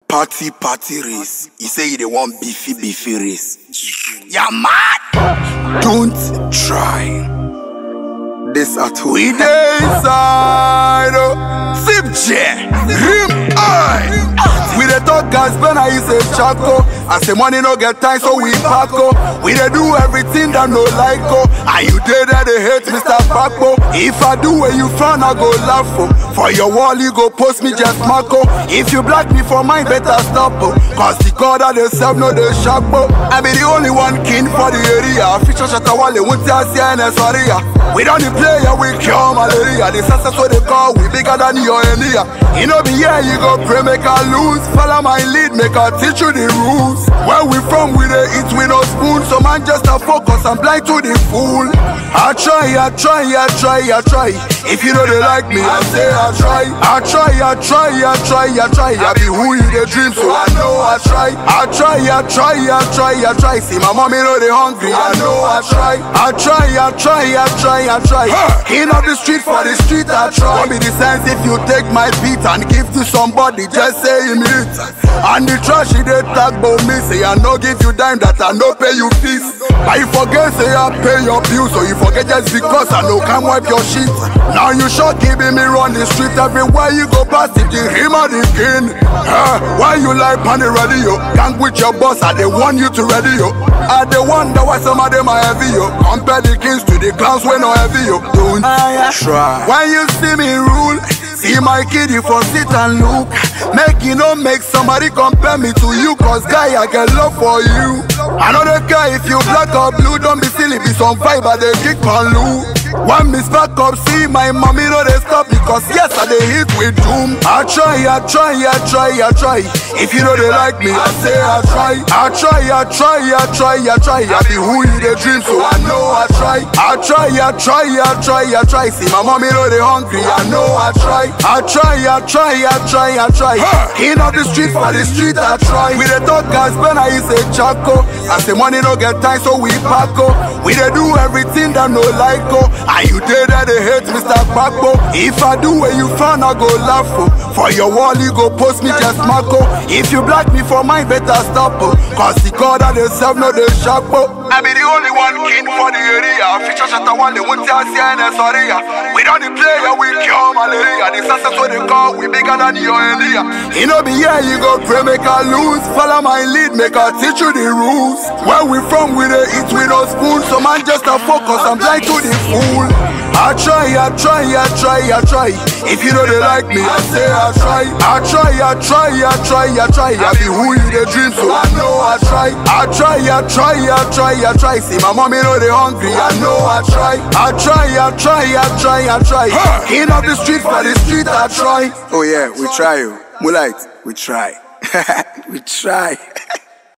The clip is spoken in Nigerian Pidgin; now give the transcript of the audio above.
party party race. He say he dey want beefy beefy race. Ya mad? Don't try. This at home. We dey inside. oh. Zip jet. Rim eye. We dey talk gas when I say charcoal. I say money no get time, so we pack oh. We dey do everything that no like oh. And you dey there they hate Mr. Paco. If I do where you frown, I go laugh oh. For your wall, you go post me just Marco. If you black me for mine, better stop oh. Cause the God that they serve no they sharp oh. I be the only one king for the area. Feature Shatawale, won't tell CNS Waria. We don't the player, we cure malaria. The success what they call, we bigger than your Enia. You know be here, you go pray, make I lose. Follow my lead, make I teach you the rules. Where we from, we dey eat with no spoon. So man just a focus, I'm blind to the fool. I try, I try, I try, I try. If you know they like me, I say I try. I try, I try, I try, I try. I be who you dey dream, so I know I try. I try, I try, I try, I try. See my mommy know they hungry, I know I try. I try, I try, I try, I try. In of the street for the street, I try. Be the sense if you take my beat and give to somebody, just say him it. And the trash he dey tag about me, say I no give you dime that I no pay you fees. I forget say I pay your bills, so you forget just because I no can wipe your shit. Now you sure giving me run the street everywhere you go past it, the him and the king. Eh, why you like on the radio? Gang with your boss, I they want you to radio. I they wonder why some of them are heavy yo. Compare the kings to the clowns when no heavy yo. Don't try. When you see me rule. See my kid, you for sit and look. Make you no make somebody compare me to you, cause guy, I get love for you. I know the guy, if you black or blue, don't be silly, be some vibe, but they kick on Lou. One miss back up, see my mommy know they stop because yes, I they hit with doom. I try, I try, I try, I try. If you know they like me, I say I try. I try, I try, I try, I try. I be who you they dream, so I know I try. I try, I try, I try, I try. See my mommy know they hungry, I know I try. I try, I try, I try, I try. In of the street for the street, I try. We the talk gas when I say chaco. I say money no get time, so we pack oh. We they do everything that no like oh. And you dey there they hate Mr. Paco. If I do where you found, I go laugh oh. For your wall, you go post me just Marco. If you black me for mine, better stop oh. Cause the God that they serve no they sharp oh. I be the only one king for the area. Feature Shatawale, won't tell CNS Waria. We don't the player, we cure malaria. The success what they call, we bigger than your Elia. You know be here, you go pray, make I lose. Follow my lead, make I teach you the rules. Where we from, we dey eat with no spoon. So man just a focus, I'm blind to the fool. I try, I try, I try, I try. If you know they like me, I say I try. I try, I try, I try, I try. I be who you they dream, so I know I try. I try, I try, I try, I try. See my mommy know they hungry, I know I try. I try, I try, I try, I try. In of the street for the street, I try. Oh yeah, we try you. Moonlight, we try. we try.